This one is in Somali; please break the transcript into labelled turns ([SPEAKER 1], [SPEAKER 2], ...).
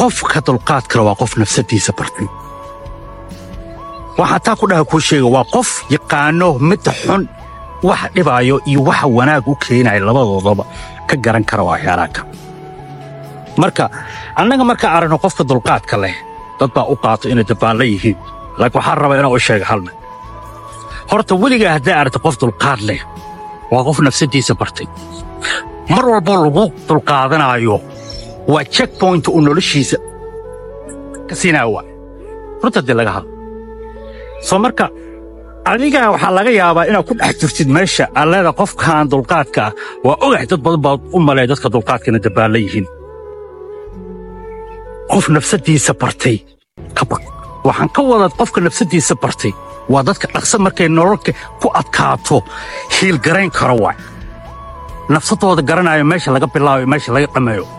[SPEAKER 1] qofka dulqaad kale waa qof nafsadiisa bartay waxaa taa ku dhaha kuu sheega waa qof yaqaano midda xun waxa dhibaayo iyo waxa wanaag u keenaya labadoodaba ka garan kara waxyaalaaka marka annaga markaa aragno qofka dulqaadka leh dad baa u qaato inay dabaallo yihiin laakiin waxaan rabaa inaan u sheega halna horta weligaa hadday aragta qof dulqaad leh waa qof nafsadiisa bartay mar walboo lagu dulqaadanaayo waa check point uu noloshiisa ka siinaya waa runta dee laga hadlo soo marka adigaa waxaa laga yaabaa inaad ku dhex jirtid meesha aad leeda qofkan dulqaadka ah waa ogahay dad badan baad u maleeya dadka dulqaadka inay dabaallo yihiin qof nafsadiisa bartay ka baq waxaan ka wadaa qofka nafsadiisa bartay waa dadka dhaqso markay nololka ku adkaato hiilgarayn karo waay nafsadooda garanaayo meesha laga bilaabayo meesha laga dhammeeyo